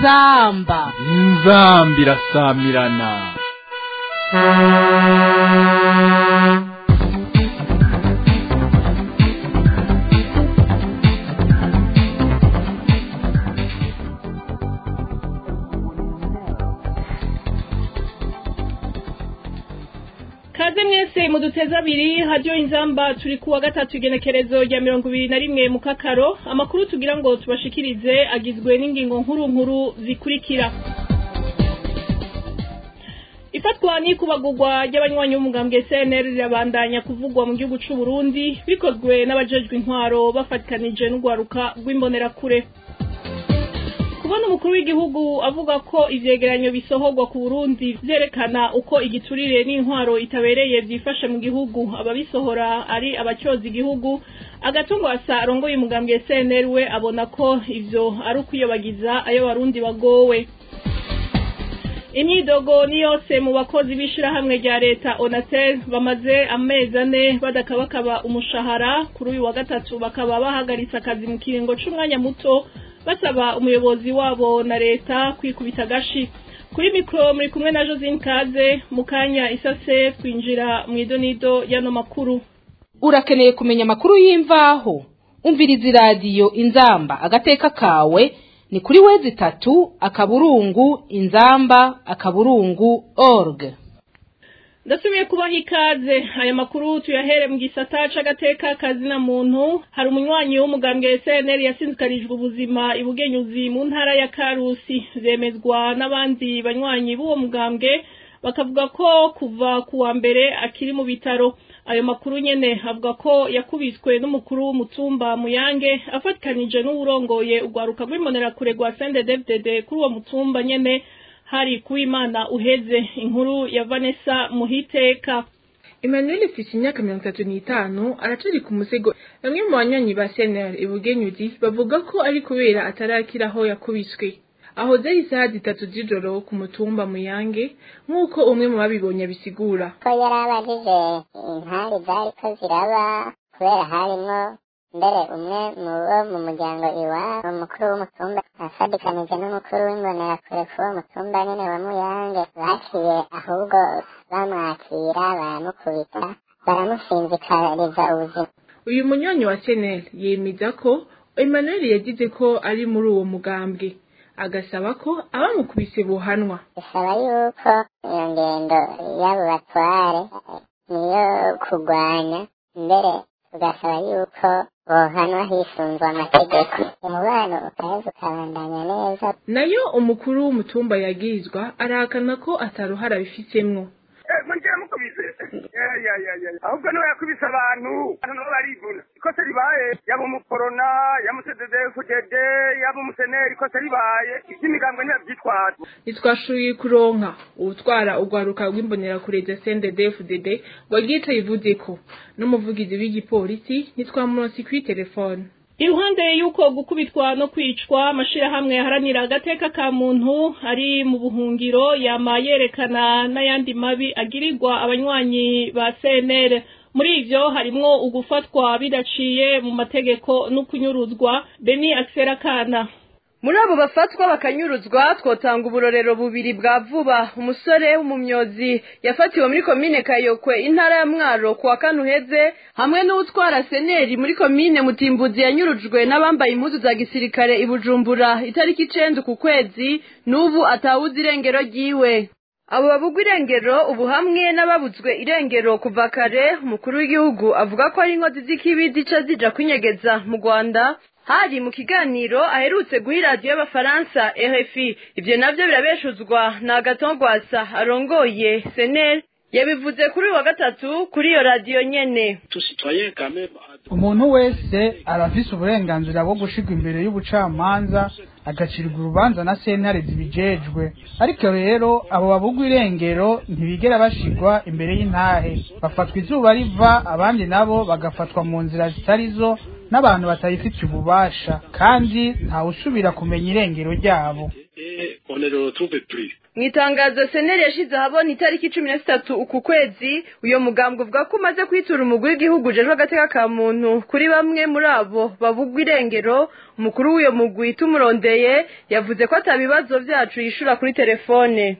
inzamba inzamba irasamirana kaze mwese muduteze abiri hadiyo inzamba turi kuwa gatatu igenekerezo rya mirongo ibiri na rimwe mu kakaro amakuru tugira ngo tubashikirize agizwe n'ingingo nkuru nkuru zikurikira ifatwa n'ikubagurwa ry'abanywanyi b'umugambwe CNL rirabandanya kuvugwa mu gihugu c'u Burundi bikozwe n'abajejwe intwaro bafatikanije n'ugwaruka rw'imbonerakure kubona umukuru w'igihugu avuga ko ivyegeranyo bisohorwa ku Burundi vyerekana uko igiturire n'intwaro itabereye vyifashe mu gihugu ababisohora ari abacyoza igihugu agatungwasa arongoye umugambwe CNL we abona ko ivyo ari ukwiyobagiza ayo barundi bagowe imyidogo ni yose mu bakozi b'ishirahamwe rya leta onatel bamaze amezi ane badakabakaba umushahara kuri uyu wa gatatu bakaba bahagaritse akazi mu kiringo c'umwanya muto basaba umuyobozi wabo na leta kwikubita agashi kuri mikoro muri kumwe na josine kaze mu kanya isase twinjira mu idonido y'ano makuru urakeneye kumenya amakuru y'imvaho umviriza iradiyo inzamba agateka kawe ni kuri wezi itatu akaburungu inzamba akaburungu org ndasubiye kubaha ikaze aya makuru tuyahere mu gisata c'agateka kazina muntu hari umunywanyi w'umugambwe SNL yasinzikarijwe ubuzima ibugenyuzi mu ntara ya Karusi zemezwa n'abandi banywanyi b'uwo mugambwe bakavuga ko kuva ku wa mbere akiri mu bitaro ayo makuru nyene avuga ko yakubiswe n'umukuru w'umutumba muyange afatikanije n'uwurongoye urwaruka rw'imbonerakure rwa CNDD-FDD kuri uwo mutumba nyene hari kuwimana uheze inkuru ya Vanessa Muhiteka Emmanuel Fishi imyaka mirongo itatu n'itanu aracari ku musego bamwe mu banywanyi ba CNL ibugenyuzi bavuga ko ari kubera atarakira aho yakubiswe aho zari isaha zitatu z'ijoro ku mutumba muyange nk'uko umwe mu babibonye abisigura ko yari abajije intari zariko ziraba kubera harimwo mbere umwe mu bo mu muryango iwabo umukuru w'umutumba afadikanije n'umukuru w'imbonerakure k'uwo mutumba nyene wa muyange baciye ahubwo bamwakira baramukubita baramusinzikariza ubuzima uyu munywanyi wa CNL yemeza ko Emmanuel yagize ko ari muri uwo mugambwe agasaba ko abamukubise bohanwa bisaba yuko iyo ngendo y'abo batware niyo kurwanya mbere tugasaba yuko bohanwa hisunzwe amategeko umubano ukaheza ukabandanya neza nayo umukuru w'umutumba yagirizwa arahakana ko ataruhara bifitsemwo mujye mukubise ya ya ya ahubwo niwe yakubise abantu abantu nabo barivuna ikosa ribaye yaba umukorona yaba umusededefudede yaba umuseneri ikosa ribaye iby'imigambwe ntibabyitwaza ntitwashoboye kuronka uwutwara urwaruka rw'imbonerakure za CNDD-FDD wagiye yivuze ko n'umuvugizi w'igipolisi ntitwamuronse kuri telefone iruhande y'uko gukubitwa no kwicwa amashirahamwe yaharanira agateka ka muntu ari mu buhungiro yama yerekana n'ayandi mabi agirirwa abanywanyi ba CNL muri ivyo harimwo ugufatwa bidaciye mu mategeko no kunyuruzwa Beni Axera Kana muri abo bafatwa bakanyuruzwa twotanga uburorero bubiri bwa vuba umusore w'umumyozi yafatiwe muri komine kayokwe intara ya mwaro ku wa kane uheze hamwe n'uwutwara seneri muri komine mutimbuzi yanyurujwe n'abambaye impuzu za gisirikare i bujumbura itariki icenda ku kwezi n'ubu atawuzi irengero ryiwe abo babugwa irengero ubu hamwe n'ababuzwe irengero kuva kare umukuru w'igihugu avuga ko ari inkozi z'ikibi zica zija kwinyegeza mu rwanda hari mu kiganiro aherutse guha iradiyo y'abafaransa RFI ivyo navyo birabeshuzwa na Agatongwasa arongoye Senel yabivuze kuri uyu wa gatatu kuri iyo radiyo nyene umuntu wese arafise uburenganzira bwo gushirwa imbere y'ubucamanza agacirwa urubanza na sentare zibijejwe ariko rero abo babugwa irengero ntibigera bashirwa imbere y'intahe bafatwa izuba riva abandi nabo bagafatwa mu nzira zitari zo n'abantu batayifitiye ububasha kandi ntawusubira kumenya irengero ryabo on ne le retrouve plus mu itangazo seneri yashize ahabona itariki cumi na zitatu uku kwezi uyo mugambwe uvuga ko umaze kwitura umugwi w'igihugu ujejwe agateka ka muntu kuri bamwe muri abo bavugwa irengero umukuru w'uyo mugwi tumurondeye yavuze ko ata bibazo vyacu yishura kuri telefone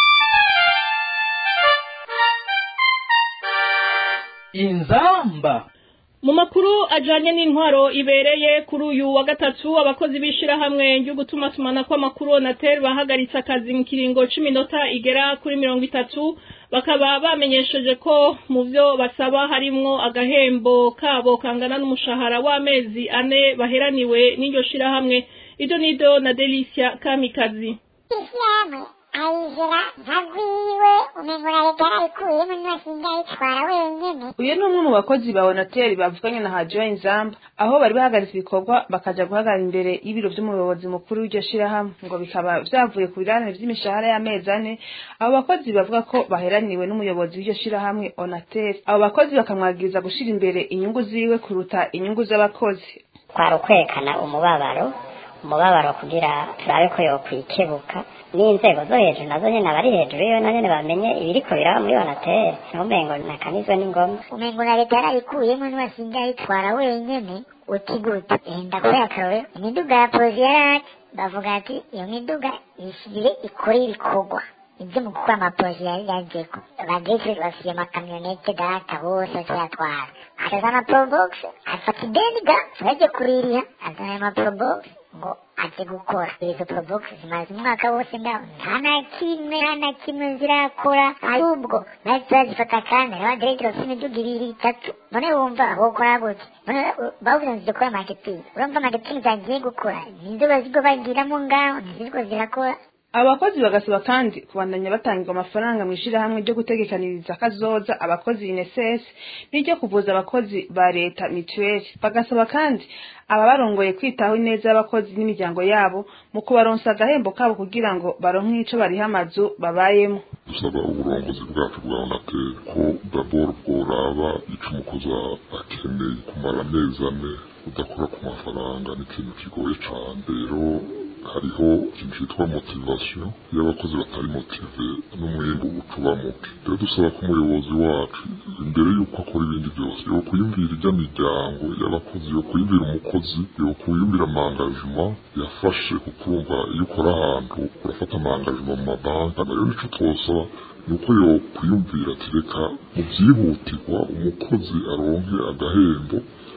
inzamba mu makuru ajanye n'intwaro ibereye kuri uyu wa gatatu abakozi b'ishirahamwe ryo gutuma tumana kw'amakuru onatel bahagaritse akazi mu kiringo c'iminota igera kuri mirongo itatu bakaba bamenyesheje ko mu vyo basaba harimwo agahembo kabo kangana n'umushahara w'amezi ane baheraniwe n'iryo shirahamwe ido nido na delicia kamikazi ishyirahamwe ayizira ntagwiwe umengo na leta yarayikuyemo ntibasinda ayitwara wenyene uyu ni umwe mu bakozi ba onateri bavuganye na hadiyo inzamba aho bari bahagaritse ibikorwa bakaja guhagarara imbere y'ibiro vy'umuyobozi mukuru w'iryo shirahamwe ngo bikaba vyavuye ku biranire vy'imishahara y'amezi ane abo bakozi bavuga ko baheraniwe n'umuyobozi w'iryo shirahamwe onateri abo bakozi bakamwagiriza gushira imbere inyungu ziwe kuruta inyungu z'abakozi kwari ukwerekana umubabaro umubabaro kugira turabe ko yokwikebuka n'inzego zo hejuru nazo nyene abari hejuru yo na nyene bamenye ibiriko biraba muri onatere ntumengo nakanizwe n'ingoma umengo na leta yarayikuyemo ntibasinda ayitwara wenyene uti gute enda kubera akarorero imiduga ya polisi yarati bavuga ati iyo miduga ishyire ikore ibikorwa ibyo mu gukora amapolisi yari yageko bageze bafite amakamyonete data bose bakayatwara azana probox afata ideniga bajye kuririha azana ayo maprobox ngo aje gukora izo probox zimaze umwaka wose ngaho nta na kimwe nta na kimwe zirakora ahubwo bahise bazifata kandi reba diregiteri bafite imiduga ibiri itatu none wumva wokora gute none bavuze ngo zidukora marketing urumva marketing zagiye gukora nizo bazigo bagiramo ngaho ntiziriko zirakora abakozi bagasaba kandi kubandanya batangirwa amafaranga mu ishirahamwe ryo gutegekaniriza kazoza abakozi INSS n'iryo kuvuza abakozi ba leta mituweli bagasaba kandi ababarongoye kwitaho ineza y'abakozi n'imiryango yabo mu kubaronsa agahembo kabo kugira ngo baronke ico bariha amazu babayemo dusaba uburongozi bwacu bwa onateri ko daboro bworaba ico umukozi akeneye kumara amezi ane udakora ku mafaranga ni ikintu kigoye cane rero hariho ikintu cyitwa motivasiyo iyo abakozi batari motive n'umwimbu ucuba muke rero dusaba ko umuyobozi wacu imbere y'uko akora ibindi byose yo kuyumvira ijya miryango y'abakozi yo kuyumvira umukozi yo kuyumvira amangajima yafashe kuko urumva iyo ukora ahantu urafata amangajima mu mabanki nayo nico twosaba ni uko yo kwiyumvira ati reka mu byihutirwa umukozi aronke agahembo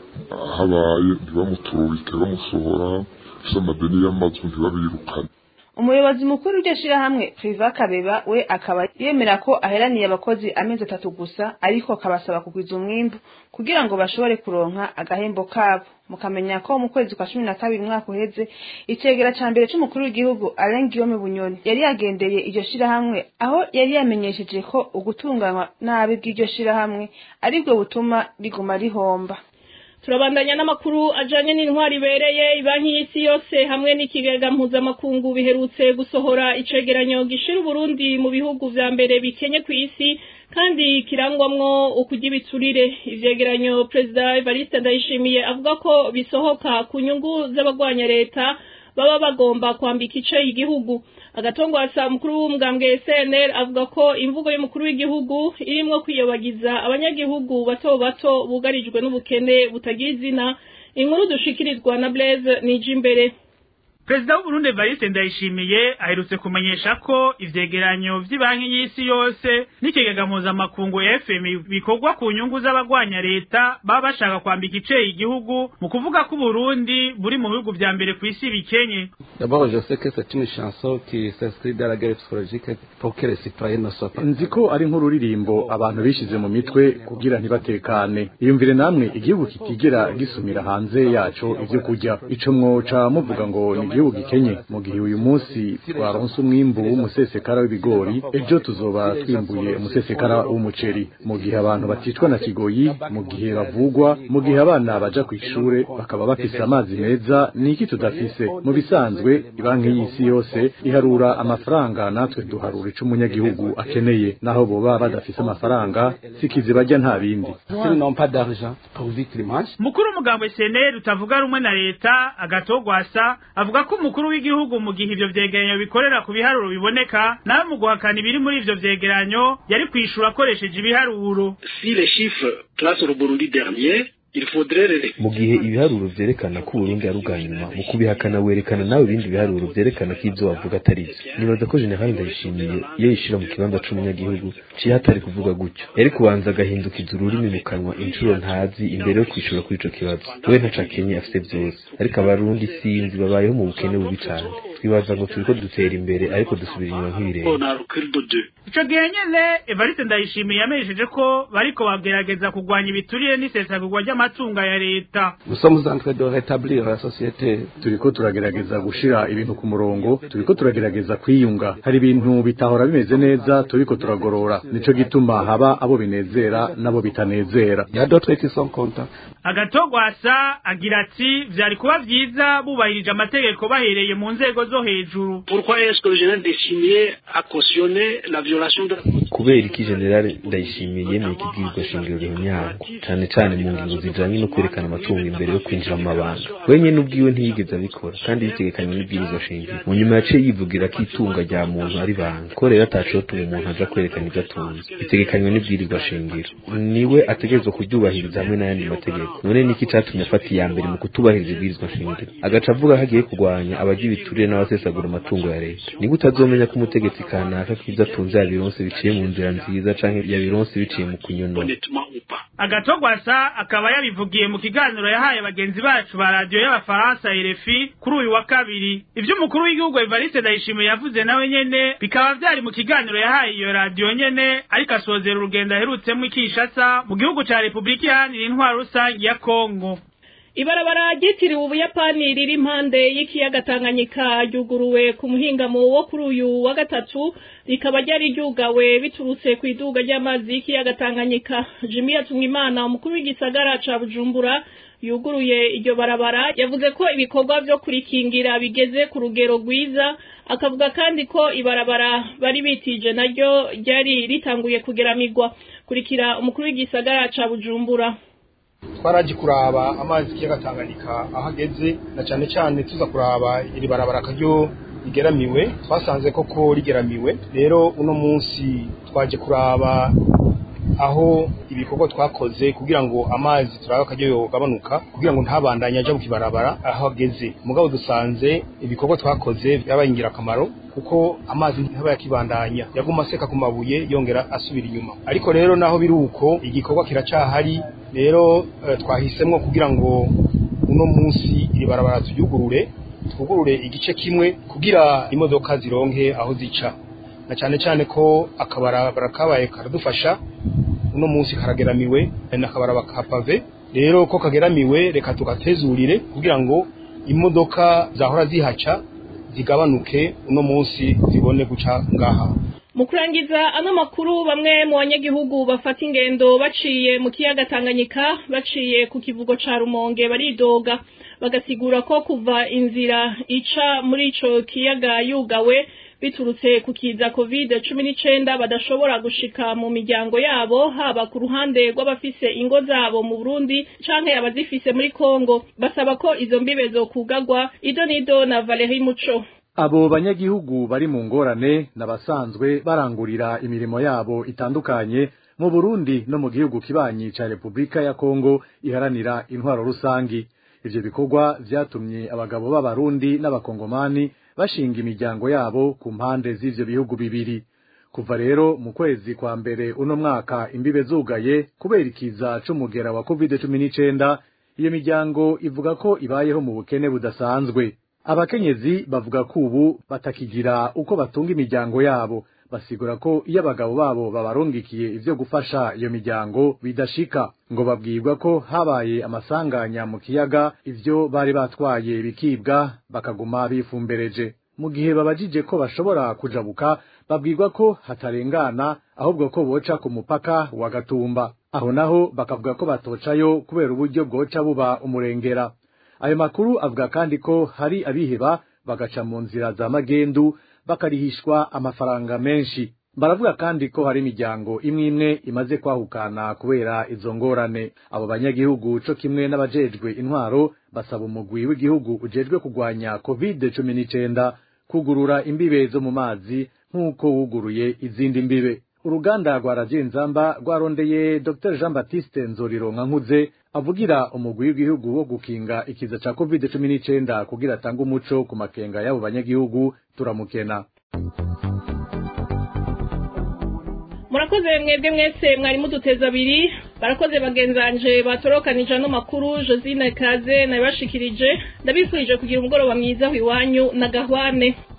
habaye ntibamuturubike bamusohora ufise amadeni y'amazu ntibabirukane umuyobozi mukuru w'iryo shirahamwe priva kabeba we akaba yemera ko aheraniye abakozi amezi atatu gusa ariko akabasaba kugwiza umwimbu kugira ngo bashobore kuronka agahembo kabo mukamenya ko mu kwezi kwa cumi na kabiri umwaka uheze icegera ca mbere c'umukuru w'igihugu Alain Guillaume Bunyoni yari yagendeye iryo shirahamwe aho yari yamenyesheje ko ugutunganywa nabi bw'iryo shirahamwe aribwo butuma riguma rihomba turabandanya n'amakuru ajanye n'intwari ibereye ibanki y'isi yose hamwe n'ikigega mpuzamakungu biherutse gusohora icegeranyo gishira uburundi mu bihugu vya mbere bikenye ku isi kandi kirangwamwo ukurya ibiturire ivyegeranyo perezida evariste ndayishimiye avuga ko bisohoka ku nyungu z'abagwanya leta baba bagomba kwambika ice igihugu agatongwasa mukuru w'umugambwe CNL avuga ko imvugo y'umukuru w'igihugu irimwo kwiyobagiza abanyagihugu bato bato bugarijwe n'ubukene butagira izina inkuru dushikirizwa na Blaise Nijimbere Perezida w'Uburundi Evariste Ndayishimiye aherutse kumenyesha ko ivyegeranyo vy'ibanki y'isi yose n'ikigega mpuzamakungu FM bikorwa ku nyungu z'abagwanya leta baba bashaka kwambika iceye igihugu mu kuvuga ko Burundi buri mu bihugu vya mbere ku isi bikenye D'abord, je sais que c'est une chanson qui s'inscrit dans la guerre psychologique pour que les citoyens ne soient pas. nzi ko ari nk'ururirimbo abantu bishize mu mitwe kugira ntibatekane iyumvire namwe igihugu kitigera gisumira hanze yaco ivyo kurya ico mwoca muvuga ngo ni igihugu gikenye mu gihe uyu munsi twaronse umwimbu w'umusesekara w'ibigori ejo tuzoba twimbuye umusesekara w'umuceri mu gihe abantu baticwa na kigoyi mu gihe bavugwa mu gihe abana baja ku ishure bakaba bafise amazi meza ni iki tudafise mu bisanzwe ibanki y'isi yose iharura amafaranga natwe duharura ico umunyagihugu akeneye naho boba badafise amafaranga sikizi barya nta bindi S'ils n'ont pas d'argent pour vivre dimanche, mukuru w'umugambwe CNL utavuga rumwe na leta agatogwasa avuga avuga ko umukuru w'igihugu mu gihe ivyo vyegeranyo bikorera ku biharuro biboneka nawe mu guhakana ibiri muri ivyo vyegeranyo yari kwishura akoresheje ibiharuro si les chiffres classent le Burundi dernier il faudrait les mu gihe ibiharuro vyerekana ko Burundi ari ubwa nyuma mu kubihakana werekana nawe ibindi biharuro vyerekana ko ivyo wavuga atari vyo nibaza ko generali ndayishimiye iyo yishira mu kibanza c'umunyagihugu ciye hatari kuvuga gutyo yari kubanza agahindukiza ururimi mu kanwa inshuro ntazi imbere yo kwishura kuri ico kibazo we ntaco akenye afise vyose ariko abarundi sinzi babayeho mu bukene bubi cane twibaza ngo turiko dutera imbere ariko dusubira inyuma nk'ibirenge on a recul de deux ico gihe nyene evariste ndayishimiye yamenyesheje ko bariko bagerageza kugwanya ibiturire n'isesagurwa ry'amatunga ya leta Nous sommes en train de rétablir la société. turiko turagerageza gushira ibintu ku murongo turiko turagerageza kwiyunga hari ibintu bitahora bimeze neza turiko turagorora nico gituma haba abo binezera n'abo bitanezera Il y a d'autres qui sont contents. agatogwasa agira ati vyari kuba vyiza bubahirije amategeko bahereye mu nzego zo hejuru pourquoi est-ce que le général Ndayishimiye a cautionné la violation de la kubera iki generale ndayishimiye yemeye ikibwirizwa shingiro runyango cane cane mu ngingo zijanye no kwerekana amatungo imbere yo kwinjira mu mabanga wenyene ubwiwe ntiyigeze abikora kandi bitegekanywe n'ibwirizwa shingiro mu nyuma yaciye yivugira ko itunga rya muntu ari banga ko rero atacotuma umuntu aja kwerekana ivyo atunze bitegekanywe n'ibwirizwa shingiro niwe ategerezwa kuryubahiriza hamwe n'ayandi mategeko none niki catumye afata iya mbere mu kutubahiriza ibwirizwa shingiro agaca avuga ko agiye kurwanya abarya ibiturire n'abasesagura amatungo ya leta nigute utazomenya ko umutegetsi kanaka ko ivyo atunze yabironse biciye mu nzira nziza canke yabironse biciye mu kunyonora honnêtement ou pas agatogwasa akaba yabivugiye mu kiganiro yahaye bagenzi bacu ba radiyo y'abafaransa RFI kuri uyu wa kabiri ivyo umukuru w'igihugu Evariste Ndayishimiye yavuze nawe nyene bikaba vyari mu kiganiro yahaye iyo radiyo nyene ariko asozera urugendo aherutsemo ikishasa mu gihugu ca Republika Iharanira Intwaro Rusangi ya Kongo ibarabara ryitiriwe ubuyapani riri impande y'ikiyaga tanganyika ryuguruwe ku muhingamo wo kuri uyu wa gatatu rikaba ryari ryugawe biturutse ku iduga ry'amazi y'ikiyaga tanganyika jimmy yatumwimana umukuru w'igisagara ca bujumbura yuguruye iryo barabara yavuze ko ibikorwa vyo kurikingira bigeze ku rugero rwiza akavuga kandi ko ibarabara bari bitije naryo ryari ritanguye kugeramirwa kurikira umukuru w'igisagara ca bujumbura twaraje kuraba amazi y'ikiyaga Tanganyika aho ageze na cyane cyane tuza kuraba iri barabara akaryo rigeramiwe twasanze koko rigeramiwe rero uno munsi twaje kuraba aho ibikorwa twakoze kugira ngo amazi turabe akaryo yogabanuka kugira ngo ntabandanye aja mu kibarabara aho ageze mugabo dusanze ibikorwa twakoze byabaye ingirakamaro kuko amazi ntaba yakibandanya yaguma aseka ku mabuye yongera asubira inyuma ariko rero naho biri uko igikorwa kiracahari rero eh, twahisemwo kugira ngo uno munsi iri barabara tuyugurure twugurure igice kimwe kugira imodoka zironke aho zica na cyane cyane ko akabarabara kabaye karadufasha uno munsi karageramiwe n'akabaraba ka pave rero ko kageramiwe reka tugatezurire kugira ngo imodoka zahora zihaca zigabanuke uno munsi zibone guca ngaha mu kurangiza ano makuru bamwe mu banyagihugu bafata ingendo baciye mu kiyaga Tanganyika baciye ku kivugo ca Rumonge baridoga bagasigura ko kuva inzira ica muri ico kiyaga yugawe biturutse ku kiza covid cumi n'icenda badashobora gushika mu miryango yabo haba ku ruhande rw'abafise ingo zabo mu Burundi canke abazifise muri Kongo basaba ko izo mbibe zokugagwa ido nido na Valerie Muco abo banyagihugu bari mu ngorane n'abasanzwe barangurira imirimo yabo itandukanye mu Burundi no mu gihugu kibanyi ca Republika ya Kongo iharanira intwaro rusangi ivyo bikorwa vyatumye abagabo b'abarundi n'abakongomani bashinga imiryango yabo ku mpande z'ivyo bihugu bibiri kuva rero mu kwezi kwa mbere uno mwaka imbibe zugaye kubera ikiza c'umugera wa covid cumi n'icenda iyo miryango ivuga ko ibayeho mu bukene budasanzwe abakenyezi bavuga ko ubu batakigira uko batunga imiryango yabo basigura ko iyo abagabo babo babarungikiye ivyo gufasha iyo miryango bidashika ngo babwirwa ko habaye amasanganya mu kiyaga ivyo bari batwaye bikibwa bakaguma bifumbereje mu gihe babajije ko bashobora kujabuka babwirwa ko hatarengana ahubwo ko boca ku mupaka wa Gatumba aho naho bakavuga ko batocayo kubera uburyo bwoca buba umurengera ayo makuru avuga kandi ko hari abiheba bagaca mu nzira za magendu bakarihishwa amafaranga menshi baravuga kandi ko hari imiryango imwe imwe imaze kwahukana kubera izo ngorane abo banyagihugu co kimwe n'abajejwe intwaro basaba umugwi w'igihugu ujejwe kugwanya covid cumi n'icenda kugurura imbibe zo mu mazi nk'uko wuguruye izindi mbibe uruganda rwa radiyo nzamba rwarondeye dr jean baptiste nzorironka nkuze avugira umugwi w'igihugu wo gukinga ikiza ca covid cumi n'icenda kugira atange umuco ku makenga y'abo banyagihugu turamukena murakoze mwebwe mwese mwari muduteza abiri barakoze bagenzanje batorokanije ano makuru josine kaze nabibashikirije ndabifurije kugira umugoroba mwiza iwanyu na gahwane